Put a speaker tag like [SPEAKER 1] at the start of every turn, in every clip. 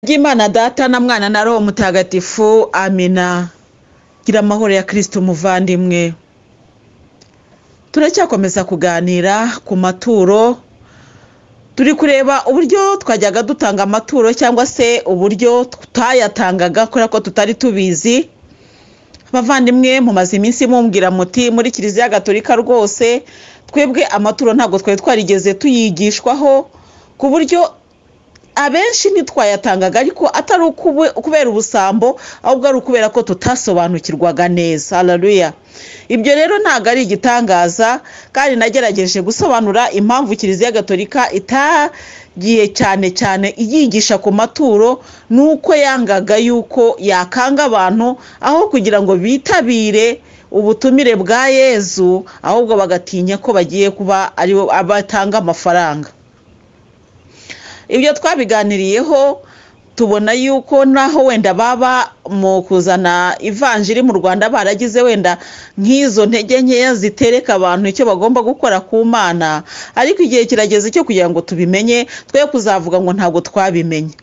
[SPEAKER 1] bw'imana data na mwana na roho mutagatifu amina gira amahoro ya kirisiti umuvandimwe turacyakomeza kuganira ku maturo turi kureba uburyo twajyaga dutanga amaturo cyangwa se uburyo tutayatangaga kubera ko tutari tubizi abavandimwe mumaze iminsi mumbwira muti muri kiliziya gatolika rwose twebwe amaturo ntabwo twari twarigeze tuyigishwaho ku buryo abenshi ntitwayatangaga ariko atari ukubera ubusambo ahubwo ari ukubera ko tutasobanukirwaga neza hararuya ibyo rero ntabwo ari igitangaza kandi nagerageje gusobanura impamvu kiliziya gatolika itagiye cyane cyane iyigisha ku maturo ni uko yangaga yuko yakanga abantu aho kugira ngo bitabire ubutumire bwa yezu ahubwo bagatinya ko bagiye kuba aribo batanga amafaranga ibyo twabiganiriyeho tubona yuko naho wenda baba mu kuzana ivanjiri mu rwanda baragize wenda nk'izo ntege nkeya zitereka abantu icyo bagomba gukora ku mana ariko igihe kirageze cyo kugira ngo tubimenye twe kuzavuga ngo ntabwo twabimenye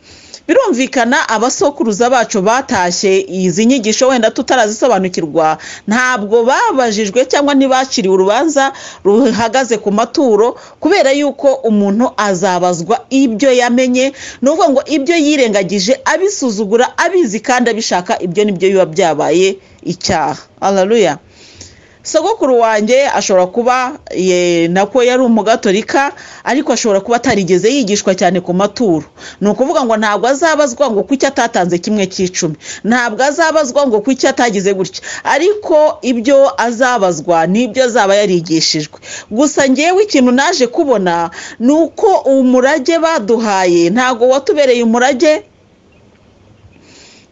[SPEAKER 1] birumvikana abasokuruza bacu batashye izi nyigisho wenda tutarazisobanukirwa ntabwo babajijwe cyangwa ntibaciriwe urubanza ruhagaze ku maturo kubera yuko umuntu azabazwa ibyo yamenye ni ukuvuga ngo ibyo yirengagije abisuzugura abizi kandi abishaka ibyo nibyo biba byabaye icyaha araruya sogokuru wanjye ashobora kuba nako yari umugatorika ariko ashobora kuba atarigeze yigishwa cyane ku maturo ni ukuvuga ngo ntabwo azabazwa ngo kuki atatanze kimwe cy'icumi ntabwo azabazwa ngo kuki atagize gutya ariko ibyo azabazwa n'ibyo azaba yarigishijwe gusa ngewe ikintu naje kubona ni uko umurage baduhaye ntabwo watubereye umurage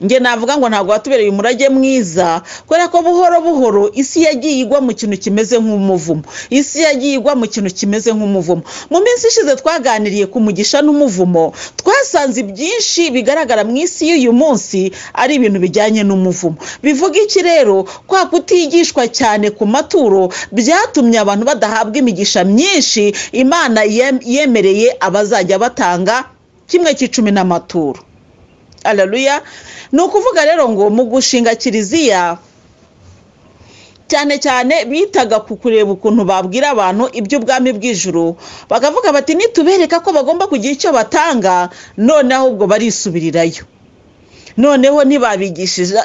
[SPEAKER 1] nge navuga ngo ntabwo watubereye umurage mwiza kubera ko buhoro buhoro isi yagiye igwa mu kintu kimeze nk'umuvumo isi yagiye igwa mu kintu kimeze nk'umuvumo mu minsi ishize twaganiriye ku mugisha n'umuvumo twasanze ibyinshi bigaragara mu isi y'uyu munsi ari ibintu bijyanye n'umuvumo bivuga iki rero kwa kutigishwa cyane ku maturo byatumye abantu badahabwa imigisha myinshi imana yemereye abazajya batanga kimwe cy'icumi n'amaturo araruya ni ukuvuga rero ngo mu gushinga kiliziya cyane cyane bitaga ku kureba ukuntu babwira abantu iby'ubwami bw'ijuru bakavuga bati nitubereka ko bagomba kugira icyo batanga noneho ahubwo barisubirirayo noneho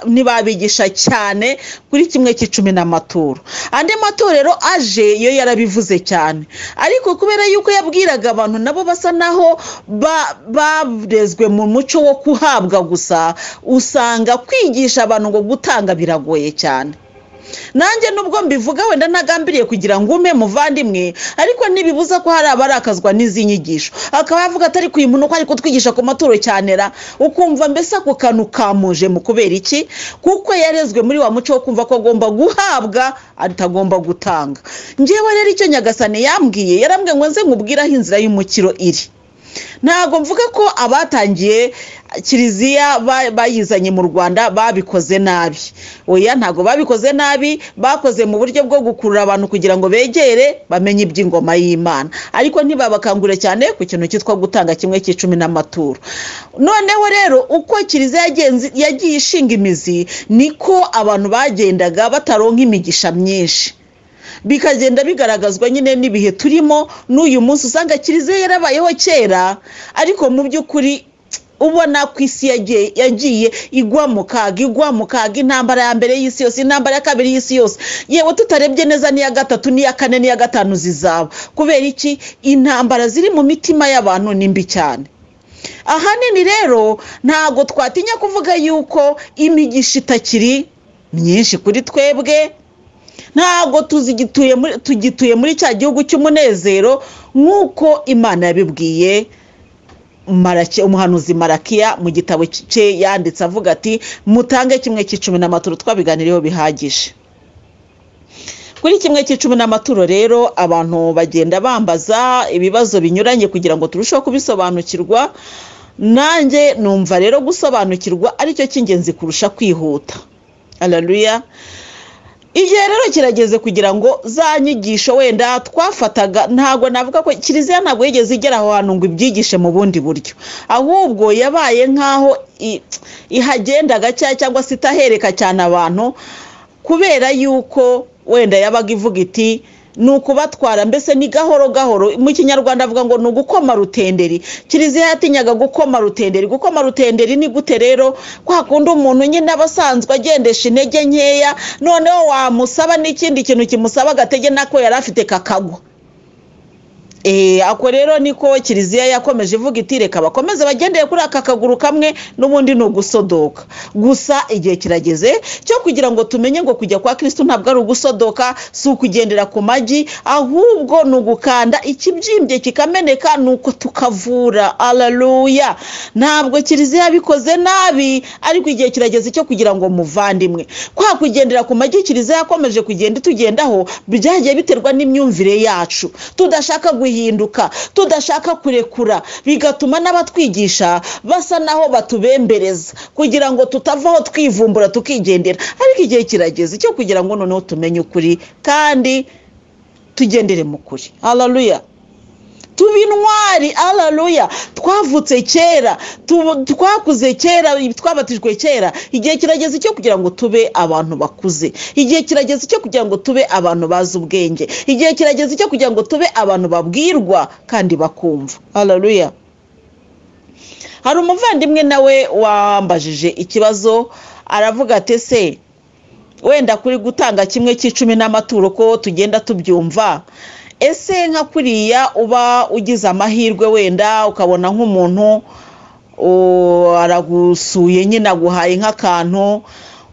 [SPEAKER 1] ntibabigisha cyane kuri kimwe cy'icumi n'amaturo andi matorero aje yo yarabivuze cyane ariko kubera yuko yabwiraga abantu nabo basa naho barezwe mu muco wo kuhabwa gusa usanga kwigisha abantu ngo gutanga biragoye cyane nanjye nubwo mbivuga wenda ntagambiriye kugira ngo ume muvandimwe ariko ntibibuza ko hari abarakazwa n'izi nyigisho akaba yavuga atari kuyimunuka ariko twigisha ku maturo cyane ra ukumva mbese ako kantu kamuje mu kubera iki kuko yarezwe muri wa muco wo kumva ko agomba guhabwa atagomba gutanga ngewe rero icyo nyagasane yambwiye yarambwiye ngo nze nkubwiraho inzira y'umukiro iri ntabwo mvuga ko abatangiye kiliziya bayizanye mu rwanda babikoze nabi oya ntabwo babikoze nabi bakoze mu buryo bwo gukurura abantu kugira ngo begere bamenye iby'ingoma y'imana ariko ntibabakangure cyane ku kintu cyitwa gutanga kimwe cy'icumi n'amaturo noneho rero uko kiliziya yagiye ishinga imizi niko abantu bagendaga bataronka imigisha myinshi bikagenda bigaragazwa nyine n'ibihe turimo n'uyu munsi usanga kiliziya yarabayeho kera ariko mu by'ukuri ubona ko isi yagiye igwa mu kaga igwa mu kaga intambara ya mbere y'isi yose intambara ya kabiri y'isi yose yewe tutarebye neza n'iya gatatu n'iya kane n'iya gatanu zizaba kubera iki intambara ziri mu mitima y'abantu ni mbi cyane ahanini rero ntabwo twatinya kuvuga yuko imigisha itakiri myinshi kuri twebwe ntabwo tugituye muri cya gihugu cy'umunezero nk'uko imana yabibwiye umuhanuzi marakiya mu gitabo cye yanditse avuga ati mutange kimwe cy'icumi n'amaturo twabiganiriyeho bihagije kuri kimwe cy'icumi n'amaturo rero abantu bagenda bambaza ibibazo binyuranye kugira ngo turusheho kubisobanukirwa nanjye numva rero gusobanukirwa aricyo cy'ingenzi kurusha kwihuta araruya igihe rero kirageze kugira ngo za nyigisho wenda twafataga ntabwo navuga ko kiliziya ntabwo yigeze igera aho hantu ngo ibyigishe mu bundi buryo ahubwo yabaye nk'aho i- ihagenda gakeya cyangwa se itahereka cyane abantu kubera yuko wenda yabaga ivuga iti ni ukubatwara mbese ni gahoro gahoro mu kinyarwanda avuga ngo ni ugukoma rutenderi kiliziya yatinyaga gukoma rutenderi gukoma rutenderi ni gute rero kwa kundi umuntu nyine aba asanzwe agendesha intege nkeya noneho wamusaba n'ikindi kintu kimusaba agatege nako yari afite kakagwa Eh, ako rero niko kiliziya yakomeje ivuga iti reka bakomeze bagendeye kuri aka kaguru kamwe n'ubundi ni ugusodoka gusa igihe kirageze cyo kugira ngo tumenye ngo kujya kwa kirisitu ntabwo ari ugusodoka si ukugendera ku magi ahubwo ni ugukanda ikibyimbye kikameneka ni uko tukavura alaluya ntabwo kiliziya yabikoze nabi ariko igihe kirageze cyo kugira ngo muvandimwe kwa kugendera ku magi kiliziya yakomeje kugenda itugendaho byagiye biterwa n'imyumvire yacu tudashaka guhinduka tudashaka kurekura bigatuma n'abatwigisha basa naho batubembereza kugira ngo tutavaho twivumbura tukigendera ariko igihe kirageze cyo kugira ngo noneho tumenye ukuri kandi tugendere mu kuri hararuya tuba intwari hararuya twavutse kera tubu- twakuze kera twabatijwe kera igihe kirageze cyo kugira ngo tube abantu bakuze igihe kirageze cyo kugira ngo tube abantu bazi ubwenge igihe kirageze cyo kugira ngo tube abantu babwirwa kandi bakumva hararuya hari umuvandimwe nawe wambajije ikibazo aravuga ati se wenda kuri gutanga kimwe cy'icumi n'amaturo ko tugenda tubyumva ese nka kuriya uba ugize amahirwe wenda ukabona nk'umuntu o, aragusuye nyine aguhaye nk'akantu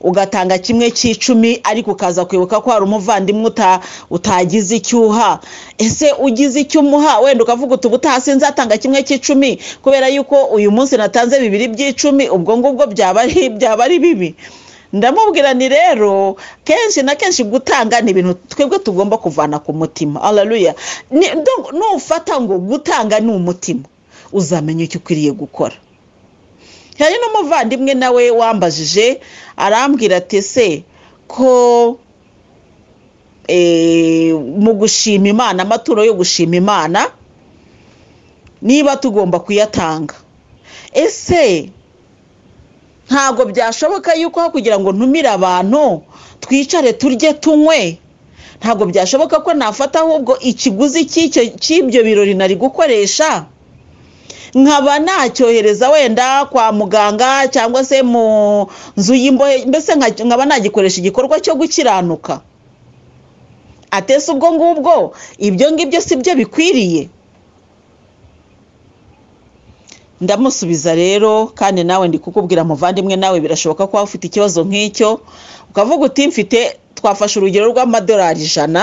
[SPEAKER 1] ugatanga kimwe cy'icumi ariko ukaza kwibuka ko hari umuvandimwe uta- utagize icyo uha ese ugize icyo umuha wenda ukavuga uti ubutaha sinzatanga kimwe cy'icumi kubera yuko uyu munsi natanze bibiri by'icumi ubwo ngubwo byaba ari- byaba ari bibi ndamubwira ni rero kenshi na kenshi gutanga ni ibintu twebwe tugomba kuvana ku mutima hararuya nufata ngo gutanga ni umutima uzamenya icyo ukwiriye gukora hari n'umuvandimwe nawe wambajije arambwira ati se ko eh, mu gushima imana amaturo yo gushima imana niba tugomba kuyatanga ese ntabwo byashoboka yuko aho kugira ngo ntumire abantu twicare turye tunywe ntabwo byashoboka ko nafata ahubwo ikiguzi cy'icyo- cy'ibyo birori nari gukoresha nkaba nacyohereza wenda kwa muganga cyangwa se mu nzu y'imbohe mbese nka- nkaba nagikoresha igikorwa cyo gukiranuka atese ubwo ngubwo ibyo ngibyo si byo bikwiriye ndamusubiza rero kandi nawe ndi kukubwira muvandimwe nawe birashoboka ko waba ufite ikibazo nk'icyo ukavuga uti mfite twafashe urugero rw'amadolari ijana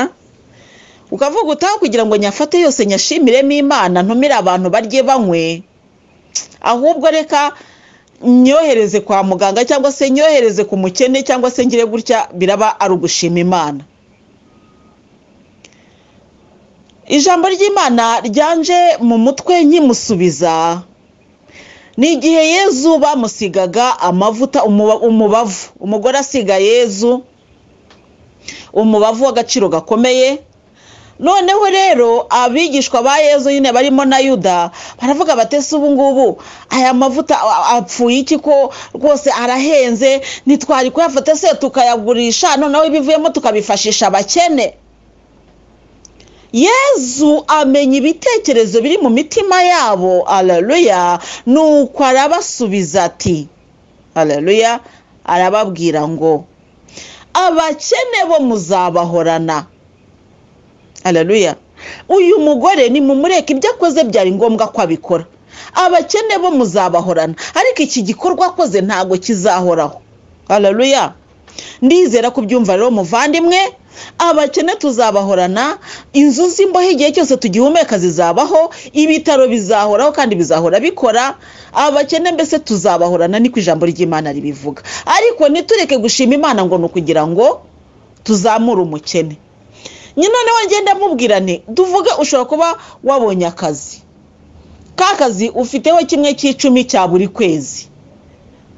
[SPEAKER 1] ukavuga uti aho kugira ngo nyafate yose nyashimiremo imana ntumire abantu barye banywe ahubwo reka nyohereze kwa muganga cyangwa se nyohereze ku mukene cyangwa se ngire gutya biraba ari ugushima imana ijambo ry'imana ryanje mu mutwe nkimusubiza ni igihe yezu bamusigaga amavuta umuba- umubavu umugore asiga yezu umubavu w'agaciro gakomeye noneho rero abigishwa ba yezu nyine barimo na yuda baravuga bati se ubu ngubu aya mavuta a- a- apfuye iki ko rwose arahenze ntitwari kuyafata se tukayagurisha noneho ibivuyemo tukabifashisha abakene yezu amenya ibitekerezo biri mu mitima yabo araruya nuko arabasubiza ati araruya arababwira ngo abakene bo muzabahorana araruya uyu mugore ni mumureka ibyo akoze byari ngombwa ko abikora abakene bo muzabahorana ariko iki gikorwa akoze ntabwo kizahoraho araruya ndizera kubyumva rero muvandimwe abakene tuzabahorana inzu z'imbohe igihe cyose tugihumeka zizabaho ibitaro bizahoraho kandi bizahora bikora abakene mbese tuzabahorana niko ijambo ry'imana ribivuga ariko ntitureke gushima imana ngo ni ukugira ngo tuzamure umukene nyine noneho ngenda mubwira nti tuvuge ushobora kuba wabonye akazi ka kazi ufiteho kimwe cy'icumi cya buri kwezi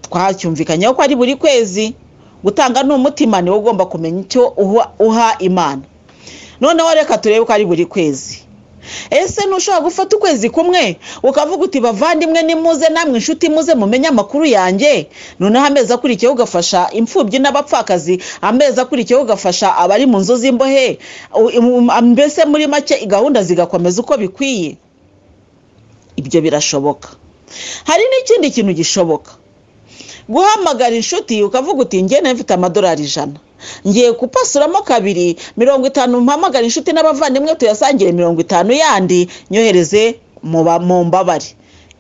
[SPEAKER 1] twacyumvikanyeho ko ari buri kwezi gutanga ni umutima niwe ugomba kumenya icyo uha- uha imana noneho reka turebe uko ari buri kwezi ese ntushobora gufata ukwezi kumwe ukavuga uti bavandimwe nimuze namwe inshuti muze mumenye amakuru yanjye noneho amezi akurikiyeho ugafasha imfubyi n'abapfakazi amezi akurikiyeho ugafasha abari mu nzu z'imbohe u- u- mbese muri make gahunda zigakomeza uko bikwiye ibyo birashoboka hari n'ikindi kintu gishoboka guhamagara inshuti ukavuga uti ngene mfite amadolari ijana ngiye gupasuramo kabiri mirongo itanu mpamagara inshuti n'abavandimwe tuyasangire mirongo itanu yandi nyohereze mu ba- mu mbabare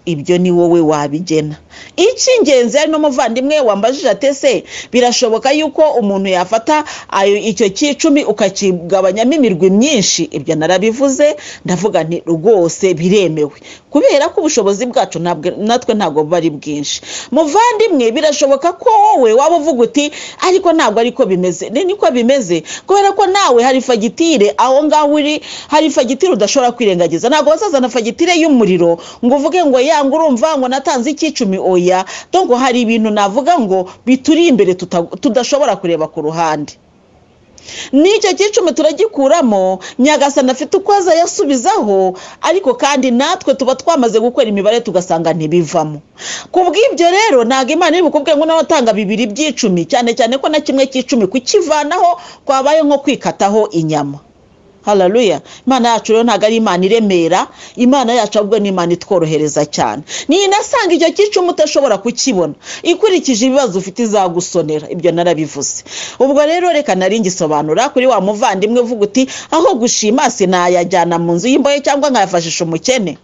[SPEAKER 1] ibyo ni wowe wabigena icy'ingenzi hari n'umuvandimwe wambajije ati ese birashoboka yuko umuntu yafata ayo icyo cy'icumi ukakigabanyamo imirwi myinshi ibyo narabivuze ndavuga nti rwose biremewe kubera ko ubushobozi bwacu ntabwo- natwe ntabwo buba ari bwinshi muvandimwe birashoboka ko wowe waba uvuga uti ariko ntabwo ariko bimeze ni niko bimeze kubera ko nawe hari fagitire aho ngaho uri hari fagitire udashobora kwirengagiza ntabwo bazazana fagitire y'umuriro ngo uvuge ngo yanga urumva ngo natanze icy'icumi oya dongo hari ibintu navuga ngo bituri imbere tuta- tudashobora kureba ku ruhande n'icyo cyicumi turagikuramo nyagasani afite uko azayasubizaho ariko kandi natwe tuba twamaze gukora imibare tugasanga ntibivamo ku bw'ibyo rero ntabwo imana iri bukubwire ngo nawe atanga bibiri by'icumi cyane cyane ko na kimwe cy'icumi kukivanaho kwabaye nko kwikataho inyama hararuya imana yacu rero ntabwo ari imana iremera imana yacu ahubwo ni imana itworohereza cyane ninasanga icyo cyicuma udashobora kukibona ikurikije ibibazo ufite izagusonera ibyo narabivuze ubwo rero reka nari ngisobanura kuri wa muvandimwe uvuga uti aho gushima sinayajyana mu nzu y'imbohe cyangwa nkayafashisha umukene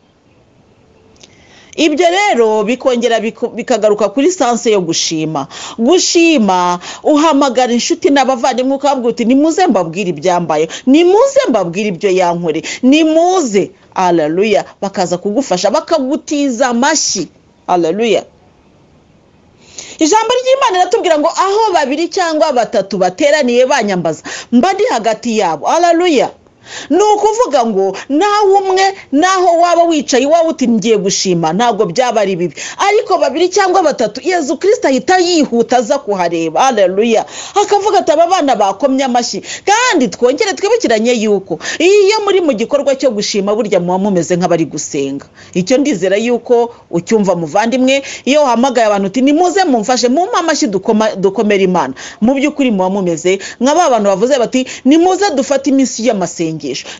[SPEAKER 1] ibyo rero bikongera biku- bikagaruka kuri sanse yo gushima gushima uhamagara inshuti n'abavandimwe ukababwira uti nimuze mbabwire ibyambaye nimuze mbabwire ibyo yankore nimuze araruya bakaza kugufasha bakagutiza amashyi araruya ijambo ry'imana riratubwira ngo aho babiri cyangwa batatu bateraniye banyambaza mba ndi hagati yabo araruya ni ukuvuga ngo nawe umwe naho waba wicaye iwawe uti ngiye gushima ntabwo byaba ari bibi ariko babiri cyangwa batatu yezu kirisita ahita yihuta aza kuhareba haleluya akavuga ati aba bana bakomye amashyi kandi twongere twibukiranye yuko iyo muri mu gikorwa cyo gushima burya muba mumeze nk'abari gusenga icyo ndizera yuko ucyumva muvandimwe iyo wahamagaye abantu uti nimuze mumfashe mumpe amashyi dukoma- dukomere imana mu by'ukuri muba mumeze nka ba bantu bavuze bati nimuze dufate iminsi y'amasengesho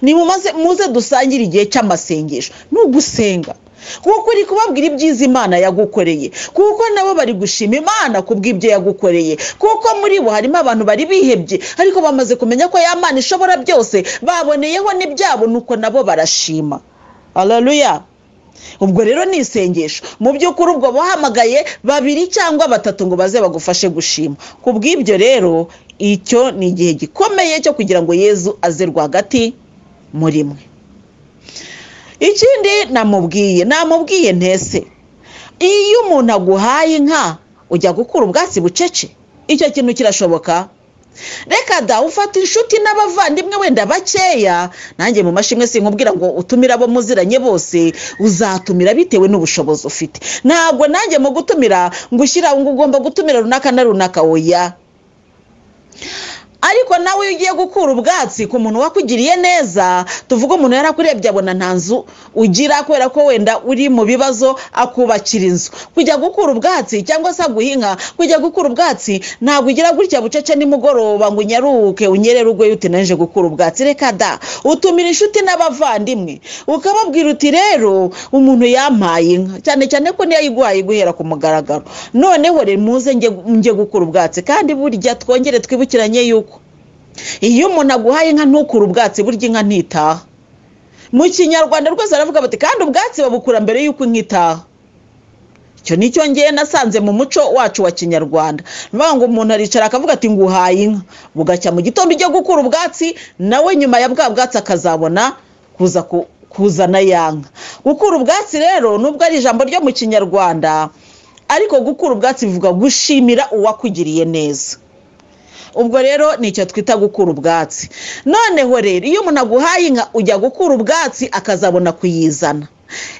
[SPEAKER 1] nimumaze muze dusangire igihe cy'amasengesho ni ugusenga kuko uri kubabwira ibyiza imana yagukoreye kuko nabo bari gushima imana kubw'ibyo yagukoreye kuko muri bo harimo abantu bari bihebye ariko bamaze kumenya ko ya mana ishobora byose baboneyeho n'ibyabo nuko nabo barashima haleluya ubwo rero ni isengesho mu by'ukuri ubwo bahamagaye babiri cyangwa batatu ngo baze bagufashe gushima ku bw'ibyo rero icyo ni igihe gikomeye cyo kugira ngo yezu aze rwagati muri mwe ikindi namubwiye namubwiye ntese iyo umuntu aguhaye inka ujya gukura ubwatsi bucece icyo kintu kirashoboka reka da ufata inshuti n'abavandimwe wenda bakeya nanjye mu mashimwe sinkubwira ngo utumire abo muziranye bose uzatumira bitewe n'ubushobozi ufite ntabwo nanjye mu gutumira ngo ushyira ngo ugomba gutumira runaka na runaka oya ariko nawe iyo ugiye gukura ubwatsi ku muntu wakugiriye neza tuvuge umuntu yarakurebye abona nta nzu ugira kubera ko wenda uri mu bibazo akubakira inzu kujya gukura ubwatsi cyangwa se guhinga kujya gukura ubwatsi ntabwo ugira gutya bucece nimugoroba ngo unyaruke unyerere ugwe uti naje gukura ubwatsi reka da utumira inshuti n'abavandimwe ukababwira uti rero umuntu yampaye inka cyane cyane ko niyo ayiguhaye guhera ku mugaragaro noneho rero muze njye njye gukura ubwatsi kandi burya twongere twibukiranye yuko iyo umuntu aguhaye inka ntukure ubwatsi burya inka ntitaha mu kinyarwanda rwose baravuga bati kandi ubwatsi babukura mbere y'uko inka itaha icyo ni cyo ngewe nasanze mu muco wacu wa kinyarwanda ni ukuvuga ngo umuntu aricara akavuga ati nguhaye inka bugacya mu gitondo ujya gukura ubwatsi nawe nyuma ya bwa bwatsi akazabona kuza ku- kuzana ya nka gukura ubwatsi rero nubwo ari ijambo ryo mu kinyarwanda ariko gukura ubwatsi bivuga gushimira uwakugiriye neza ubwo rero ni icyo twita gukura ubwatsi noneho rero iyo umuntu aguhaye inka ujya gukura ubwatsi akazabona kuyizana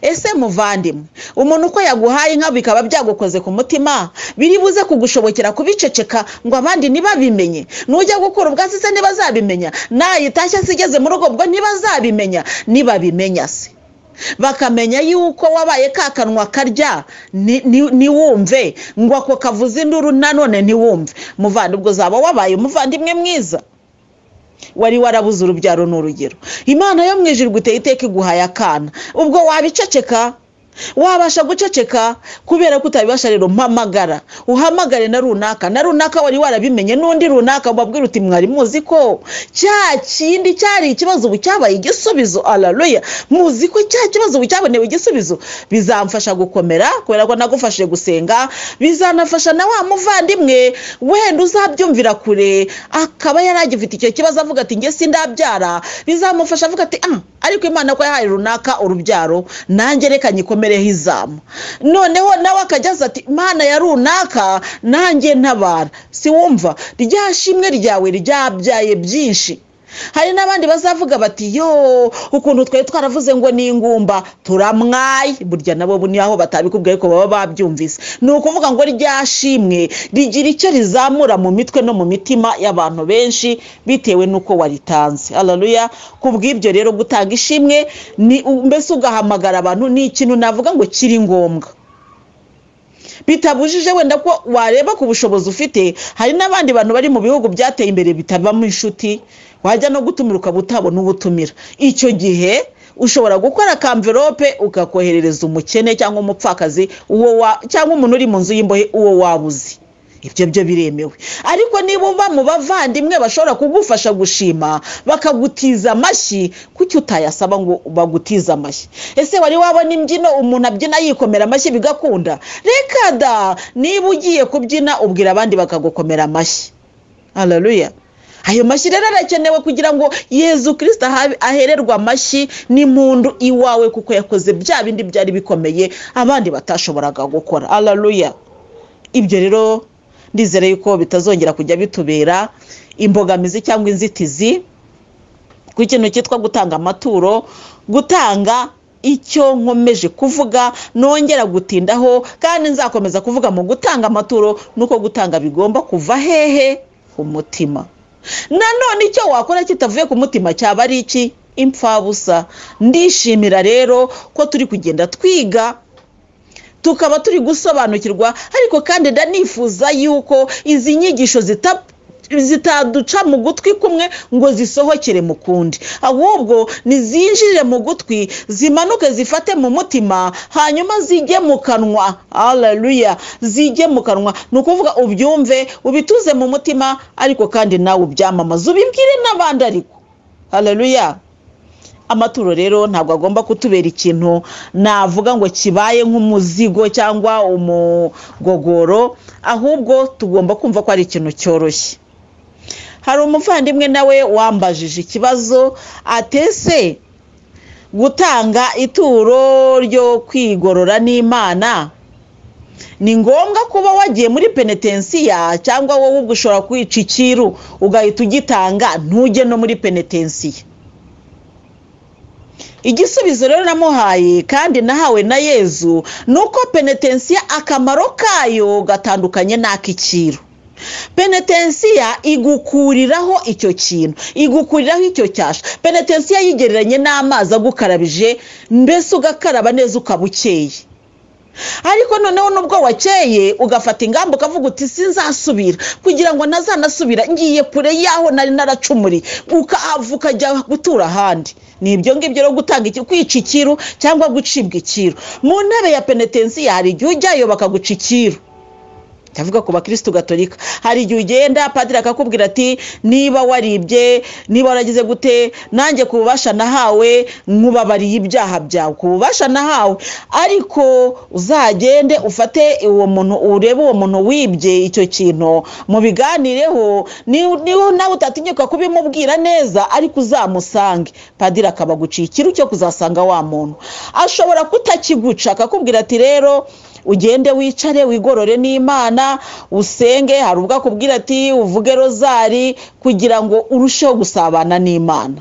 [SPEAKER 1] ese muvandimwe umuntu uko yaguhaye inka bikaba byagukoze ku mutima biribuze kugushobokera kubiceceka ngo abandi ntibabimenye nujya gukura ubwatsi se ntibazabimenya nayitashye se igeze mu rugo ubwo ntibazabimenya nibabimenya se bakamenya yuko wabaye ka kanwa karya ni- ni- ntiwumve ngo ako kavuze induru nanone ntiwumve muvandimwe uzaba wabaye umuvandimwe mwiza wari warabuze urubyaro ni urugero imana yo mu ijuru iguteye iteka iguhaye akana ubwo wabiceceka wabasha guceceka kubera ko utabibasha rero mpamagara uhamagare na runaka na runaka wari warabimenye n'undi runaka mubabwira uti mwari muzi ko cya kindi cyari ikibazo ubu cyabaye igisubizo araruya muzi ko cya kibazo ubu cyabonewe igisubizo bizamfasha gukomera kubera ko nagufashije gusenga bizanafasha na wa muvandimwe wenda uzabyumvira kure akaba yaragifite icyo kibazo avuga ati nge sindabyara bizamufasha avuga ati ah ariko imana ko yahaye runaka urubyaro nanjye reka nyikomereho izamu noneho nawe akajya aza ati mana ya runaka nanjye ntabara si wumva rya shimwe ryawe ryabyaye byinshi hari n'abandi bazavuga bati yo ukuntu twari twaravuze ngo ni ingumba turamwaye burya nabo bu- ni aho batabikubwiye ariko baba babyumvise ni ukuvuga ngo rya shimwe rigira icyo rizamura mu mitwe no mu mitima y'abantu benshi bitewe n'uko waritanze hararuya kubw'ibyo rero gutanga ishimwe ni mbese ugahamagara abantu ni ikintu navuga ngo kiri ngombwa bitabujije wenda ko wareba ku bushobozi ufite hari n'abandi bantu bari mu bihugu byateye imbere bitabamo inshuti wajya no gutumira ukaba utabona uwo utumira icyo gihe ushobora gukora kamverope ukakoherereza umukene cyangwa umupfakazi uwo wa cyangwa umuntu uri mu nzu y'imbohe uwo wabuze ibyo byo biremewe ariko niba uba mu bavandimwe bashobora kugufasha gushima bakagutiza amashyi kuki utayasaba ngo bagutize amashyi ese wari wabona imbyino umuntu abyina yikomera amashyi bigakunda reka da niba ugiye kubyina ubwira abandi bakagukomera amashyi hararuya ayo mashyi rero arakenewe kugira ngo yezu kirisita ahabe- ahererwe amashyi n'impundu iwawe kuko yakoze bya bindi byari bikomeye abandi batashoboraga gukora hararuya ibyo rero ndizere yuko bitazongera kujya bitubera imbogamizi cyangwa inzitizi ku kintu cyitwa gutanga amaturo gutanga icyo nkomeje kuvuga nongera gutindaho kandi nzakomeza kuvuga mu gutanga amaturo nuko gutanga bigomba kuva hehe ku mutima nanone icyo wakora kitavuye ku mutima cyaba ari iki impfabusa ndishimira rero ko turi kugenda twiga tukaba turi gusobanukirwa ariko kandi ndanifuza yuko izi nyigisho zita zitaduca mu gutwi kumwe ngo zisohokere mu kundi ahubwo nizinjire mu gutwi zimanuke zifate mu mutima hanyuma zijye mu kanwa haleluya zijye mu kanwa ni ukuvuga ubyumve ubituze mu mutima ariko kandi nawe ubyamamaze ubibwire n'abandi ariko haleluya amaturo rero ntabwo agomba kutubera ikintu navuga ngo kibaye nk'umuzigo cyangwa umugogoro ahubwo tugomba kumva ko ari ikintu cyoroshye hari umuvandimwe nawe wambajije ikibazo atese gutanga ituro ryo kwigorora n'imana ni ngombwa kuba wagiye muri penetensiya cyangwa wowe ubwo ushobora kwica ikiru ugahita ugitanga ntujye no muri penetensiya igisubizo rero namuhaye kandi nahawe na yezu ni uko penetensiya akamaro kayo gatandukanye n'ak'iciro penetensiya igukuriraho icyo kintu igukuriraho icyo cyasha penetensiya yigereranye n'amazi agukarabije mbese ugakaraba neza ukaba ukeye ariko noneho nubwo wakeye ugafata ingamba ukavuga uti sinzasubira kugira ngo ntazanasubira ngiye kure y'aho nari naracumuriye ukahava ukajya gutura ahandi ni ibyo ngibyo rero gutanga iki- kwica ikiru cyangwa gucibwa ikiru mu ntebe ya penetensiya hari igihe ujyayo bakaguca ikiru ndavuga ku bakirisitu gatolika hari igihe ugenda padiri akakubwira ati niba waribye niba waragize gute nanjye ku bubasha nahawe nkubabariye ibyaha byawe ku bubasha nahawe ariko uzagende ufate uwo muntu urebe uwo muntu wibye icyo kintu mubiganireho ni- niba nawe utatinyuka kubimubwira neza ariko uzamusange padiri akaba aguciye ikiru cyo kuzasanga wa muntu ashobora kutakiguca akakubwira ati rero ugende wicare wigorore n'imana usenge hari ubwo akubwira ati uvuge rozari kugira ngo urusheho gusabana n'imana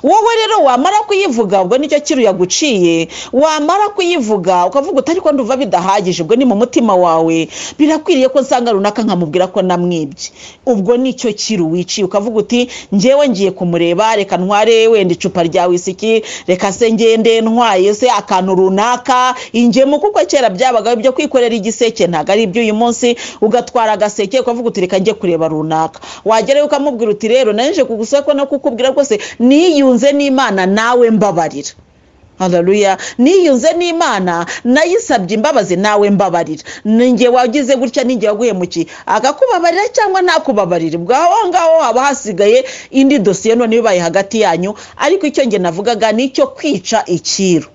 [SPEAKER 1] wowe rero wamara kuyivuga ubwo nicyo kiri yaguciye wamara kuyivuga ukavuga utari ko ndumva bidahagije ubwo ni mu mutima wawe birakwiriye ko nsanga runaka nkamubwira ko namwibye ubwo nicyo kiri wiciye ukavuga uti ngewe ngiye kumureba reka ntware wenda icupa rya wisiki reka se ngende ntwaye se akantu runaka ingemu kuko kera byabaga ibyo kwikorera igiseke ntabwo ari iby'uyu munsi ugatwara agaseke ukavuga uti reka njye kureba runaka wagerayo ukamubwira uti rero naje kugusaba ko no kukubwira rwose niyunze n'imana nawe mbabarira hararuya niyunze n'imana nayisabye imbabazi nawe mbabarira ninjye wagize gutya ninjye waguhemukiye akakubabarira cyangwa ntakubabarire ubwo aho ngaho haba hasigaye indi dosiye none ibaye hagati yanyu ariko icyo nge navugaga ni icyo kwica ikiru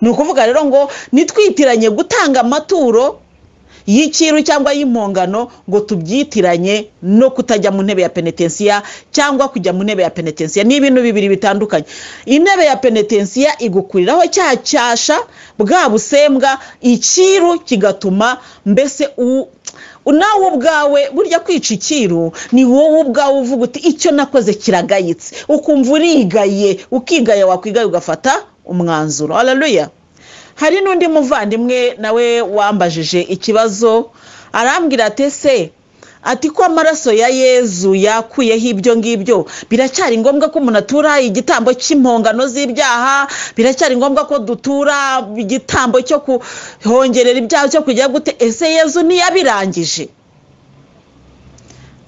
[SPEAKER 1] ni ukuvuga rero ngo nitwitiranye gutanga amaturo y'ikiru cyangwa y'impongano ngo tubyitiranye no kutajya mu ntebe ya penetensiya cyangwa kujya mu ntebe ya penetensiya ni ibintu bibiri bitandukanye intebe ya penetensiya igukuriraho cya cyasha bwa busembwa ikiru kigatuma mbese u- nawe ubwawe burya kwica ikiru ni wowe ubwawe uvuga uti icyo nakoze kiragayitse ukumva urigaye ukigaya wakwigaye ugafata umwanzuro hararuya hari n'undi muvandimwe nawe wambajije ikibazo arambwira ati se ati ko amaraso ya yezu yakuyeho ibyo ngibyo biracyari ngombwa ko umuntu atura igitambo cy'impongano z'ibyaha biracyari ngombwa ko dutura igitambo cyo kuhongerera ibyaha cyo kujya gute ese yezu ntiyabirangije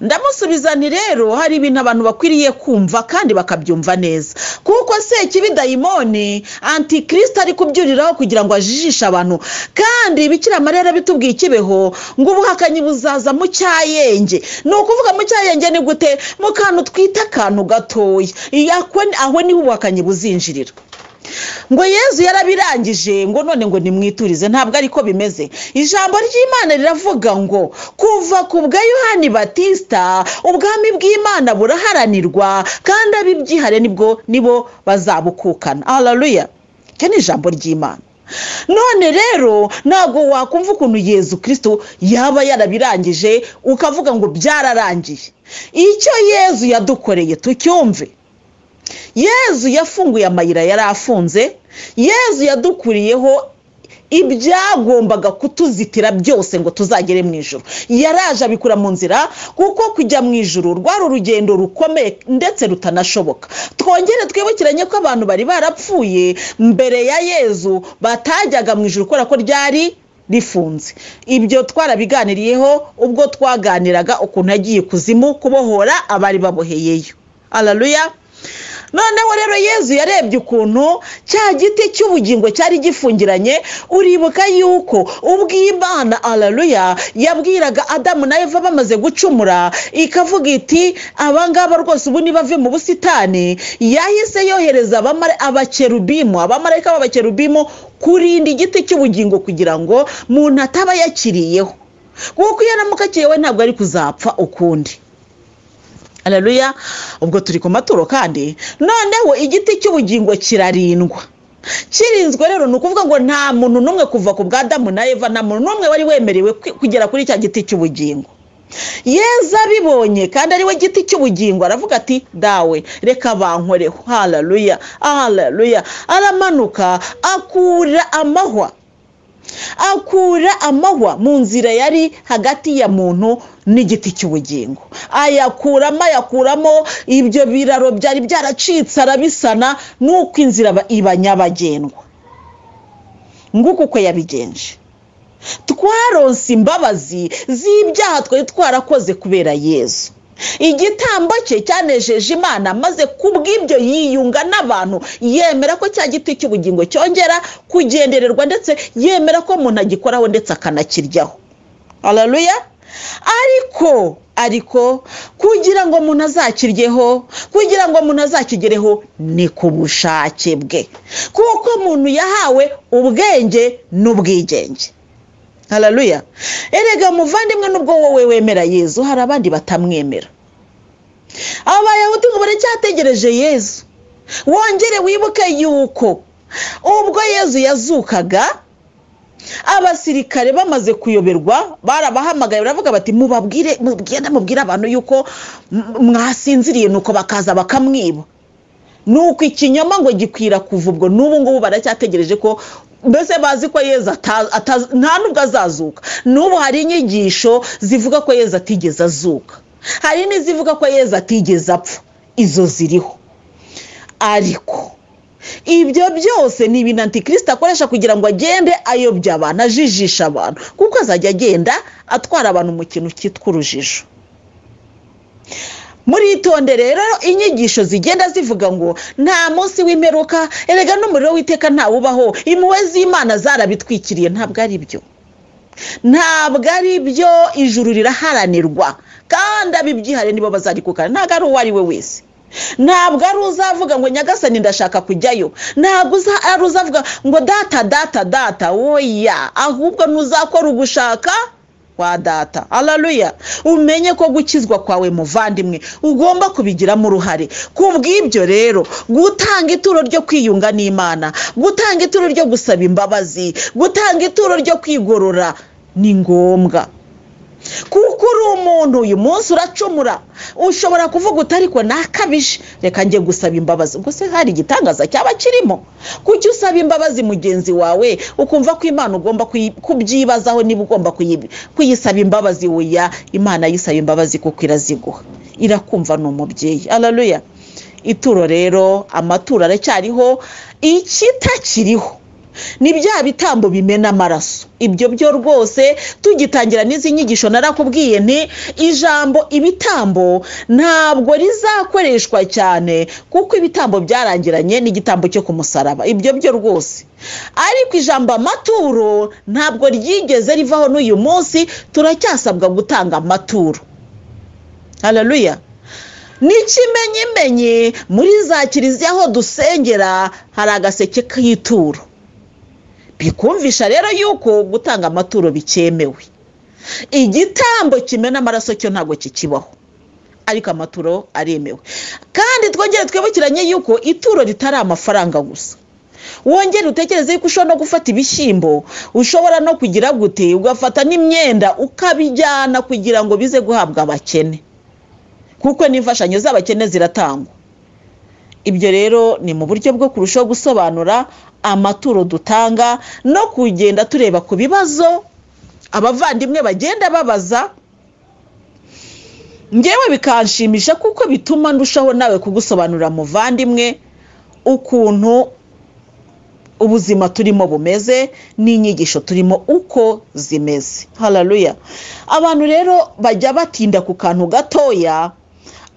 [SPEAKER 1] ndamusubiza nti rero hari ibintu abantu bakwiriye kumva kandi bakabyumva neza kuko sekibi dayimoni antikirisita ari kubyuriraho kugira ngo ajijishe abantu kandi bikira mariya yarabitubwiye ikibeho ngo ubuhakanyi buzaza mu cyayenge ni ukuvuga mu cyayenge ni gute mu kantu twita akantu gatoya Iyo ako- aho niho ubuhakanyi buzinjirira ngo yezu yarabirangije ngo none ngo nimwiturize ntabwo ariko bimeze ijambo ry'imana riravuga ngo kuva ku bwa yohani batisita ubwami bw'imana buraharanirwa kandi abibyihare nibwo nibo bazabukukana hararuya icyo ni ijambo ry'imana none rero ntabwo wakumva ukuntu yezu kirisito yaba yarabirangije ukavuga ngo byararangiye icyo yezu yadukoreye tucyumve yezu yafunguye amayira yari afunze yezu yadukuriyeho ibyagombaga kutuzitira byose ngo tuzagere mu ijoro yaraje abikura mu nzira kuko kujya mu ijoro rwari urugendo rukomeye ndetse rutanashoboka twongere twibukiranye ko abantu bari barapfuye mbere ya yezu batajyaga mu ijoro kubera ko ryari rifunze ibyo twarabiganiriyeho ubwo twaganiraga ukuntu yagiye kuzimu kubohora abari baboheyeyo araruya noneho rero yezu yarebye ukuntu cya giti cy'ubugingo cyari gifungiranye uribuka yuko ubw'imana araruya yabwiraga adamu na eva bamaze gucumura ikavuga iti abangaba rwose ubu nibave mu busitani yahise yohereza abamare- abakerubimu abamarayika b'abakerubimu kurinda igiti cy'ubugingo kugira ngo muntu ataba yakiriyeho kuko iyo aramuka akiriyewe ntabwo ari kuzapfa ukundi hararuya ubwo turi ku maturo kandi noneho igiti cy'ubugingo kirarindwa kirinzwe rero ni ukuvuga ngo nta muntu n'umwe kuva ku bwa Adamu na eva nta muntu n'umwe wari wemerewe kwi- kugera kuri cya giti cy'ubugingo yezu abibonye kandi ari we giti cy'ubugingo aravuga ati dawe reka bankoreho hararuya hararuya aramanuka akura amahwa akura amahwa mu nzira yari hagati ya muntu n'igiti cy'ubugingo ayakuramo ayakuramo ibyo biraro byari byaracitse arabisana n'uko inzira iba- iba nyabagendwa nguko uko yabigenje twaronse imbabazi z'ibyaha twari twarakoze kubera yezu igitambo cye cyanejeje imana maze kubw'ibyo yiyunga n'abantu yemera ko cya giti cy'ubugingo cyongera kugendererwa ndetse yemera ko umuntu agikoraho ndetse akanakiryaho hararuya ariko ariko kugira ngo umuntu azakiryeho kugira ngo umuntu azakigereho ni ku bushake bwe kuko umuntu yahawe ubwenge n'ubwigenge hararuya erega muvandimwe n'ubwo wowe wemera yezu hari abandi batamwemera abayahudi ngo baracyategereje yezu wongere wibuke yuko ubwo yezu yazukaga abasirikare bamaze kuyoberwa barabahamagaye baravuga bati mubabwire mugende mubwire abantu yuko m- mwasinziriye nuko bakaza bakamwiba ni uko ikinyoma ngo gikwira kuva ubwo n'ubu ngubu baracyategereje ko mbese bazi ko yeza ata- ataza- nta nubwo azazuka n'ubu hari inyigisho zivuga ko yeza atigeze azuka hari n'izivuga ko yeza atigeze apfa izo ziriho ariko ibyo byose ni ibintu antikirisita akoresha kugira ngo agende ayobya abantu ajijisha abantu kuko azajya agenda atwara abantu mu kintu cyitwa urujijo muritonde rero inyigisho zigenda zivuga ngo nta munsi w'imperuka erega n'umuriro w'iteka ntawubaho impuhwe z'imana zarabitwikiriye ntabwo ari byo ntabwo ari byo ijuru riraharanirwa kandi abibyihariye nibo bazarikukana ntabwo ari uwo ari we wese ntabwo ari uzavuga ngo nyagasani ndashaka kujyayo ntabwo uza- ari uzavuga ngo data data data oya ahubwo nuzakora ugushaka kwa data hararuya umenye ko gukizwa kwawe muvandimwe ugomba kubigiramo uruhare ku bw'ibyo rero gutanga ituro ryo kwiyunga n'imana gutanga ituro ryo gusaba imbabazi gutanga ituro ryo kwigorora ni ngombwa kuko uri umuntu uyu munsi uracumura ushobora kuvuga uti ariko nakabije reka njye gusaba imbabazi ubwo se hari igitangaza cyaba kirimo kuki usaba imbabazi mugenzi wawe ukumva ko imana ugomba kuyi- kubyibazaho niba ugomba kuyi- kuyisaba imbabazi wuya imana yisaba imbabazi kuko iraziguha irakumva ni umubyeyi araruya ituro rero amaturo aracyariho ikitakiriho ni bya bitambo bimena amaraso ibyo byo rwose tugitangira n'izi nyigisho narakubwiye nti ijambo ibitambo ntabwo rizakoreshwa cyane kuko ibitambo byarangiranye n'igitambo cyo ku musaraba ibyo byo rwose ariko ijambo amaturo ntabwo ryigeze rivaho n'uyu munsi turacyasabwa gutanga amaturo hararuya n'ikimenyimenyi muri za kiliziya aho dusengera hari agaseke k'ituro bikumvisha rero yuko gutanga amaturo bikemewe igitambo kimena amaraso cyo ntabwo kikibaho ariko amaturo aremewe kandi twongere twibukiranye yuko ituro ritari amafaranga gusa wongere utekereze yuko ushobora no gufata ibishyimbo ushobora no kugira gute ugafata n'imyenda ukabijyana kugira ngo bize guhabwa abakene kuko n'imfashanyo z'abakene ziratangwa ibyo rero ni mu buryo bwo kurushaho gusobanura amaturo dutanga no kugenda tureba ku bibazo abavandimwe bagenda babaza ngewe bikanshimisha kuko bituma ndushaho nawe kugusobanurira muvandimwe ukuntu ubuzima turimo bumeze n'inyigisho turimo uko zimeze hararuya abantu rero bajya batinda ku kantu gatoya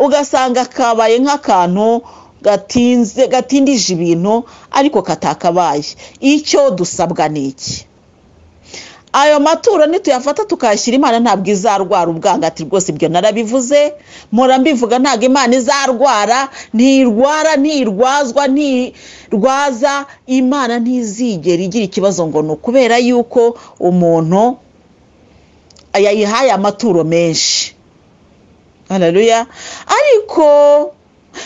[SPEAKER 1] ugasanga kabaye nk'akantu gatinze gatindije ibintu ariko katakabaye icyo dusabwa ni iki ayo maturo nituyafata tukayashyira imana ntabwo izarwara ubwangati rwose ibyo narabivuze mpora mbivuga ntabwo imana izarwara ntirwara ntirwazwa ntirwaza imana ntizigera igira ikibazo ngo ni ukubera yuko umuntu yayihaye amaturo menshi hararuya ariko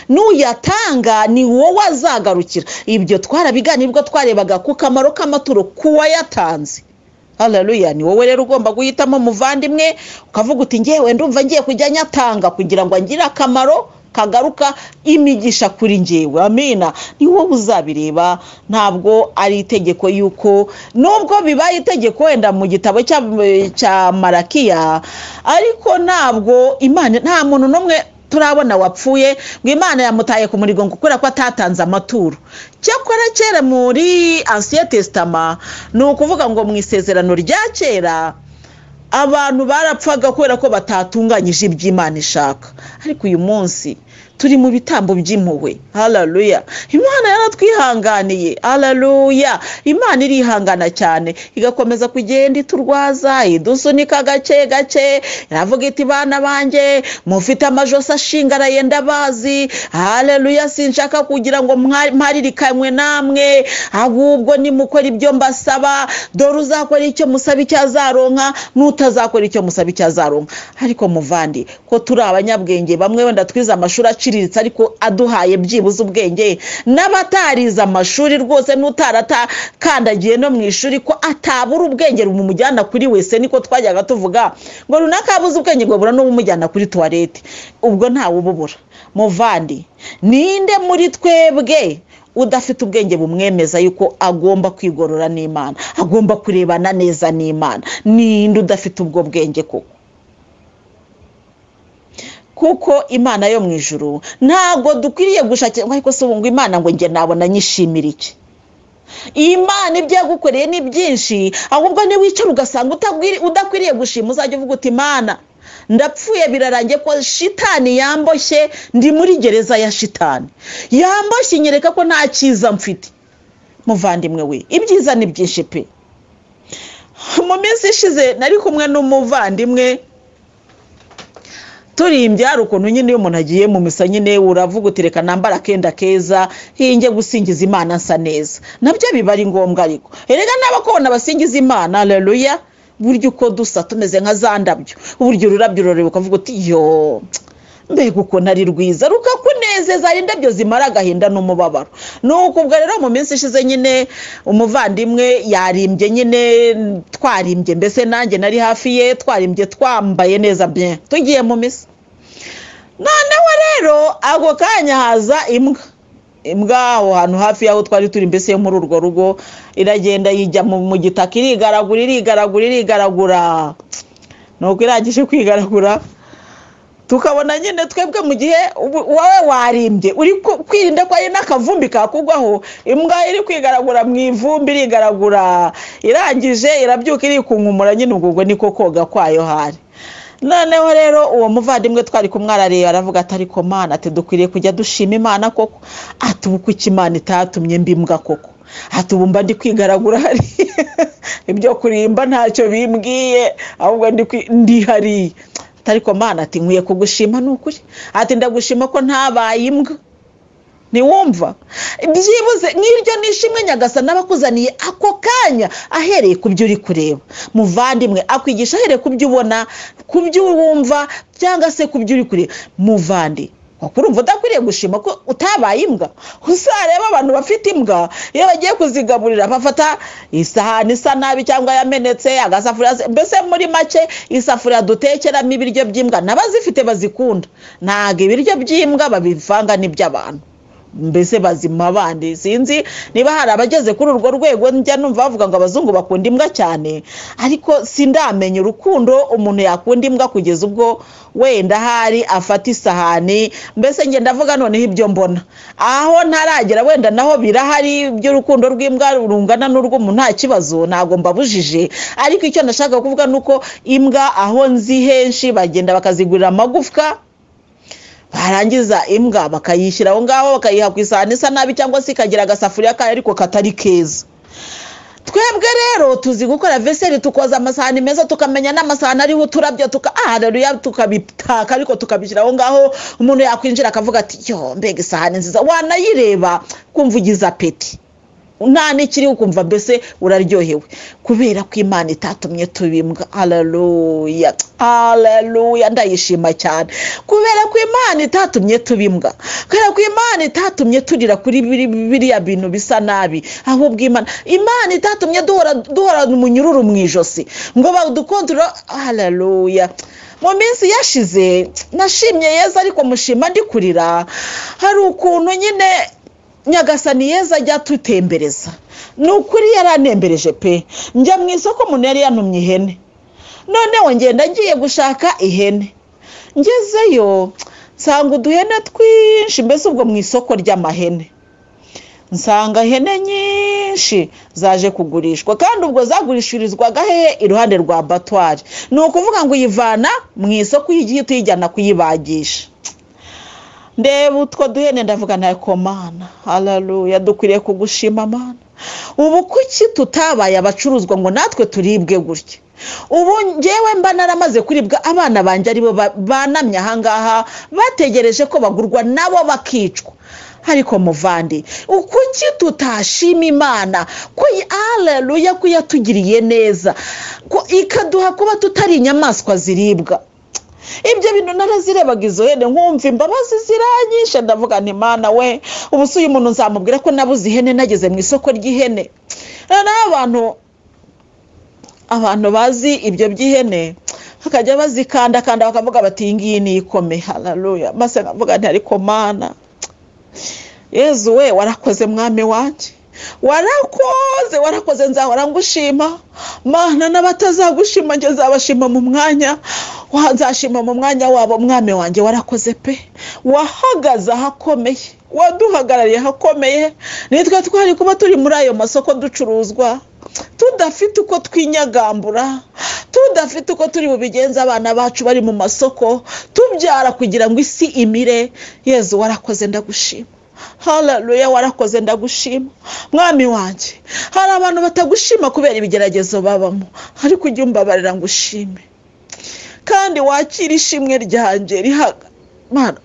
[SPEAKER 1] n'uyatanga ni wowe azagarukira ibyo twarabiganira ubwo twarebaga ku kamaro k'amaturo k'uwayatanze hararuya ni wowe rero ugomba guhitamo umuvandimwe ukavuga uti ngewe ndumva ngiye kujya nyatanga kugira ngo angire akamaro kagaruka imigisha kuri ngewe amina ni wowe uzabireba ntabwo ari itegeko yuko nubwo bibaye itegeko wenda mu gitabo cya, cya marakiya ariko ntabwo imana nta muntu n'umwe turabona wapfuye ngo imana yamutaye ku murigo ngo kubera ko atatanze amaturo cyakora kera muri ansiye tesitama ni ukuvuga ngo mu isezerano rya kera abantu barapfaga kubera ko batatunganyije iby'imana ishaka ariko uyu munsi turi mu bitambo by'impuhwe hararuya imana yaratwihanganiye hararuya imana irihangana cyane igakomeza kugenda iturwaza idusunika gake gake iravuga iti bana banjye mufite amajosi ashingaraye ndabazi hararuya sinshaka kugira ngo mwa- mparirikanwe namwe ahubwo nimukora ibyo mbasaba dore uzakora icyo musaba icyo azaronka n'utazakora icyo musaba icyo azaronka ariko muvandi ko turi abanyabwenge bamwe wenda twize amashuri aciriritse ariko aduhaye byibuze ubwenge n'abatarize amashuri rwose n'utaratakandagiye no mu ishuri ko atabura ubwenge bumujyana kuri wese niko twajyaga tuvuga ngo runaka abuze ubwenge ngo bura n'ubumujyana kuri tuwarete ubwo ntawe ububura muvandi ninde muri twebwe udafite ubwenge bumwemeza yuko agomba kwigorora n'imana agomba kurebana neza n'imana ninde udafite ubwo bwenge koko kuko imana yo mu ijuru ntabwo dukwiriye gushakira ariko si ubu ngo imana ngo njye nabona nyishimira iki imana ibyo yagukoreye ni byinshi ahubwo niwicara ugasanga udakwiriye gushima uzajya uvuga uti imana ndapfuye birarangiye ko shitani yamboshye ndi muri gereza ya shitani yamboshye inyereka ko nta cyiza mfite muvandimwe we ibyiza ni byinshi pe mu minsi ishize nari kumwe n'umuvandimwe turimbya hari ukuntu nyine iyo umuntu agiye mu misa nyine uravuga uti reka nambara akenda keza hinge gusingiza imana nsa neza nabyo biba ari ngombwa ariko erega n'abakobona basingiza imana reruya burya uko dusa tumeze nka za ndabyo uburyo ururabyo urureba ukavuga uti yo mbega uko nari rwiza rukakunezeza indabyo zimara agahinda n'umubabaro ni ukubwa rero mu minsi ishize nyine umuvandimwe yarimbye nyine twarimbye mbese nanjye nari hafi ye twarimbye twambaye neza bye tugiye mu misa noneho rero ako kanya haza imbwa imbwa aho hantu hafi y'aho twari turi mbese yo muri urwo rugo iragenda yijya mu gitaka irigaragura irigaragura irigaragura nuko irangije kwigaragura tukabona nyine twebwe mu gihe wowe warimbye uri kwirinda ko ari n'akavumbi kakugwaho imbwa iri kwigaragura mu ivumbi irigaragura irangije irabyuka irikunkumura nyine ubwo niko koga kwayo hari noneho rero uwo muvandimwe twari kumwarareba aravuga atari mana ati dukwiriye kujya dushima imana koko ati ubu kuki imana itatumye mbimbwa koko ati ubu mba ndi kwigaragura hariya ibyo kurimba ntacyo bimbwiye ahubwo ndi hariya atari mana ati nkwiye kugushima ni ukuri ati ndagushima ko ntabaye imbwa ntiwumva byibuze nk'iryo nishimwe nyagasana abakuzaniye ako kanya ahereye ku byo uri kureba muvandimwe akwigisha ahereye ku byo ubona ku byo wumva cyangwa se ku byo uri kureba muvandi urumva udakwiriye gushima ko utabaye imbwa uzareba abantu bafite imbwa iyo bagiye kuzigaburira bafata isahani isa nabi cyangwa yamenetse agasafuriya mbese muri make isafuriya dutekeramo ibiryo by'imbwa n'abazifite bazikunda ntabwo ibiryo by'imbwa babivanga n'iby'abantu mbese bazima abandi sinzi niba hari abageze kuri urwo rwego njya numva bavuga ngo abazungu bakunda imbwa cyane ariko sindamenya urukundo umuntu yakunda imbwa kugeza ubwo wenda hari afata isahani mbese ngenda avuga noneho ibyo mbona aho ntaragera wenda naho birahari iby'urukundo rw'imbwa rungana n'urw'umuntu nta kibazo ntabwo mbabujije ariko icyo nashaka kuvuga ni uko imbwa aho nzi henshi bagenda bakazigurira amagufwa barangiza imbwa bakayishyira aho ngaho bakayiha ku isahani isa nabi cyangwa se ikagira agasafuriya kayo ariko katari keza twebwe rero tuzi gukora veseri tukoza amasahani meza tukamenya n'amasahani ariho uturabyo tukahareruya tukabitaka ariko tukabishyira aho ngaho umuntu yakwinjira akavuga ati yo mbega isahani nziza wanayireba kumva ugize apeti nta n'ikiri ukumva mbese uraryohewe kubera ko imana itatumye tubimbwa hararuya hararuya ndayishima cyane kubera ko imana itatumye tubimbwa kubera ko imana itatumye turira kuri biriya bintu bisa nabi ahubwo imana imana itatumye duhora umunyururu mu ijosi ngo badukontorora hararuya mu minsi yashize nashimye yeza ariko mushima ndi kurira hari ukuntu nyine nyagasani yeza ajya tutembereza ni ukuri yaranembereje pe njya mu isoko umuntu yari yantumye ihene noneho ngenda agiye gushaka ihene ngezeyo nsanga uduhene twinshi mbese ubwo mu isoko ry'amahene nsanga ihene nyinshi zaje kugurishwa kandi ubwo zagurishirizwaga hehe iruhande rwa batwari ni ukuvuga ngo uyivana mu isoko ugiye tuyijyana kuyibagisha ndeba utwo duhene ndavuga nawe komana hararuya dukwiriye kugushima amana ubu kuki tutabaye abacuruzwa ngo natwe turibwe gutya ubu ngewe mba naramaze kuribwa abana banjye aribo banamye ahangaha bategereje ko bagurwa nabo bakicwa ariko muvandi kuki tutashima imana ko hararuya ko yatugiriye neza ko ikaduha kuba tutari inyamaswa ziribwa ibyo bintu narazirebaga izo hene nkumva imbabazi ziranyishe ndavuga nti mana we ubuso uyu muntu nzamubwira ko nabuze ihene nageze mu isoko ry'ihene noneho abantu abantu bazi ibyo by'ihene bakajya bazikandakanda bakavuga bati iyi ngiyi ni ikome hararuya maze nkavuga nti ariko mana yezu we warakoze mwami wanjye warakoze warakoze nzahora ngushima mana n'abatazagushima njye nzabashima mu mwanya nzashima mu mwanya wabo mwami wanjye warakoze pe wahagaze ahakomeye waduhagarariye ahakomeye nitwe twari kuba turi muri ayo masoko ducuruzwa tudafite uko twinyagambura tudafite uko turi bubigenze abana bacu bari mu masoko tubyara kugira ngo isi imire yezu warakoze ndagushima hararuya warakoze ndagushima mwami wanjye hari abantu batagushima kubera ibigeragezo babamo ariko ujye umbabarira ngo ushime kandi wakire ishimwe ryanjye rihaga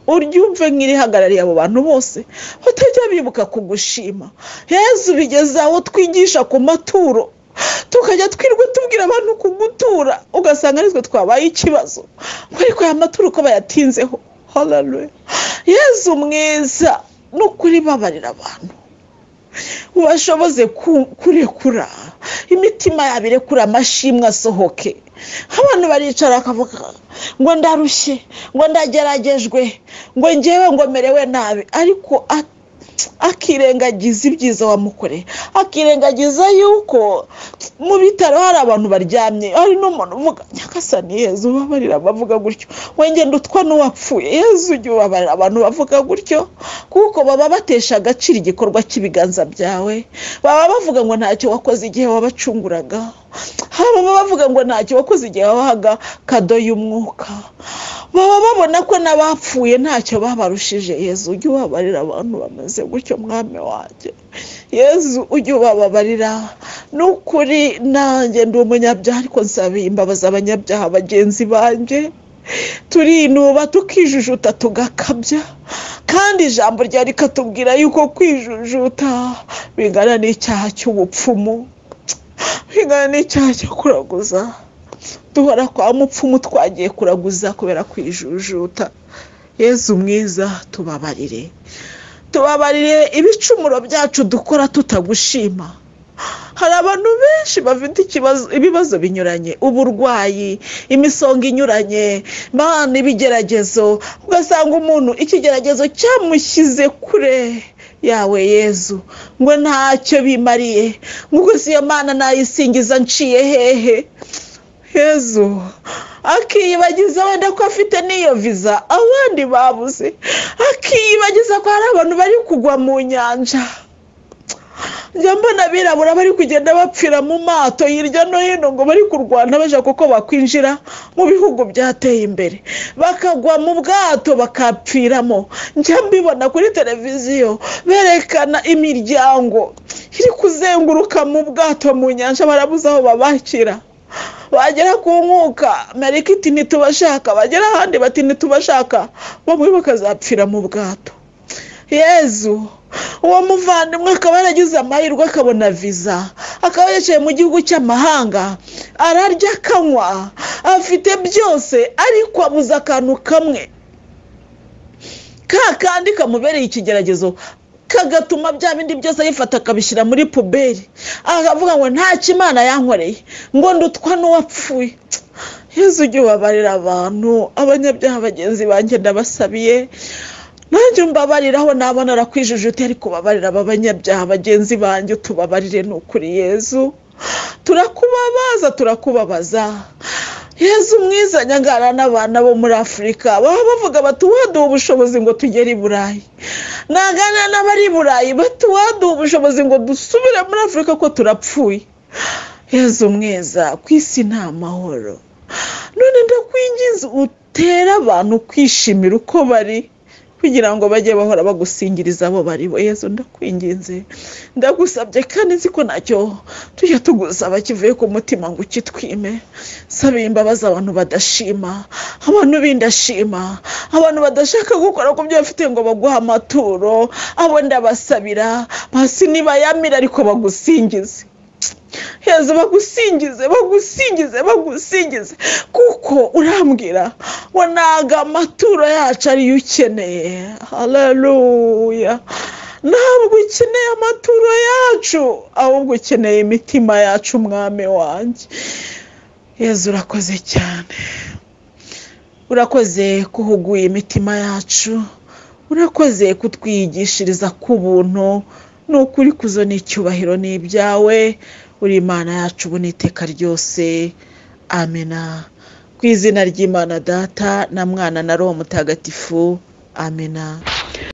[SPEAKER 1] urya umve nk'irihagarariye abo bantu bose batajya bibuka kugushima yezu bigeze aho twigisha ku maturo tukajya twirwa tubwira abantu kugutura ugasanga aritwe twabaye ikibazo ariko aya maturo uko bayatinzeho hararuya yezu mwiza no kuribabarira abantu ubashoboze kurekura imitima yabo irekura amashimwe asohoke abantu baricara bakavuga ngo ndarushye ngo ndageragejwe ngo ngewe ngo merewe nabi ariko akirengagiza ibyiza wamukoreye akirengagiza yuko mu bitaro hari abantu baryamye hari n'umuntu uvuga nyakasani yezu ubabarira abavuga gutyo wengenda utwa n'uwapfuye yezu ujye ubabarira abantu bavuga gutyo kuko baba batesha agaciro igikorwa cy'ibiganza byawe baba bavuga ngo ntacyo wakoze igihe wabacunguraga baba bavuga ngo ntacyo wakoze igihe wabahaga kado y'umwuka baba babona ko n'abapfuye ntacyo babarushije yezu ujye ubabarira abantu bameze gutyo mwami wanjye yezu ujye ubababarira ni ukuri nanjye ndi umunyabyaha ariko nsaba imbabazi abanyabyaha bagenzi banjye turinuba tukijujuta tugakabya kandi ijambo rya rikatubwira yuko kwijujuta bingana n'icyaha cy'ubupfumu bingana n'icyaha cyo kuraguza duhora kwa mupfumu twagiye kuraguza kubera kwijujuta yezu mwiza tubabarire tubabarire ibicumuro byacu dukora tutagushima hari abantu benshi bafite ibibazo binyuranye uburwayi imisonga inyuranye bana ibigeragezo ugasanga umuntu ikigeragezo cyamushyize kure yawe yezu ngo ntacyo bimariye ngo gusa iyo mana nayisingiza nciye hehe yezu akiyibagiza wenda ko afite n'iyo viza abandi babuze akiyibagiza ko hari abantu bari kugwa mu nyanja njya mbona abirabura bari kugenda bapfira mu mato hirya no hino ngo bari kurwana bashaka kuko bakwinjira mu bihugu byateye imbere bakagwa mu bwato bakapfiramo njya mbibona kuri televiziyo berekana imiryango iri kuzenguruka mu bwato mu nyanja barabuze aho babakira bagera ku nkuka mereka iti ntitubashaka bagera ahandi bati ntitubashaka bamwe bakazapfira mu bwato yezu uwo muvandimwe akaba yaragize amahirwe akabona viza akaba yicaye mu gihugu cy'amahanga ararya akanywa afite byose ariko abuze akantu kamwe ka kandi kamubereye ikigeragezo kagatuma bya bindi byose yifata akabishyira muri puberi akavuga ngo nta kimana yankoreye ngo ndutwa n'uwapfuye yezu ujye ubabarira abantu abanyabyaha bagenzi banjye ndabasabiye nanjye mbabariraho nabona arakwijujute ariko ubabarira aba banyabyaha bagenzi banjye utubabarire ni ukuri yezu turakubabaza turakubabaza yezu mwiza nyangana n'abana bo muri afurika baba bavuga bati waduha ubushobozi ngo tugere i burayi nagana n'abari i burayi bati waduha ubushobozi ngo dusubire muri afurika ko turapfuye yezu mwiza ku isi ni amahoro none ndakwinjiza utere abantu kwishimira uko bari kugira ngo bajye bahora bagusingiriza abo baribo yezu ndakwinginze ndagusabye kandi nzi ko ntacyo tujya tugusaba kivuye ku mutima ngo ukitwime sabiye imbabazi abantu badashima abantu b'indashima abantu badashaka gukora ku byo bafite ngo baguhe amaturo abo ndabasabira basi nibayamire ariko bagusingize heza bagusingize bagusingize bagusingize kuko urambwira ngo ntago amaturo yacu ariyo ukeneye hararuya ntabwo ukeneye amaturo yacu ahubwo ukeneye imitima yacu umwami wanjye heza urakoze cyane urakoze kuhuguye imitima yacu urakoze kutwigishiriza ku buntu ni ukuri kuzo n'icyubahiro ni ibyawe uri imana yacu ubu n'iteka ryose amena ku izina ry'imana data na mwana na roho mutagatifu amena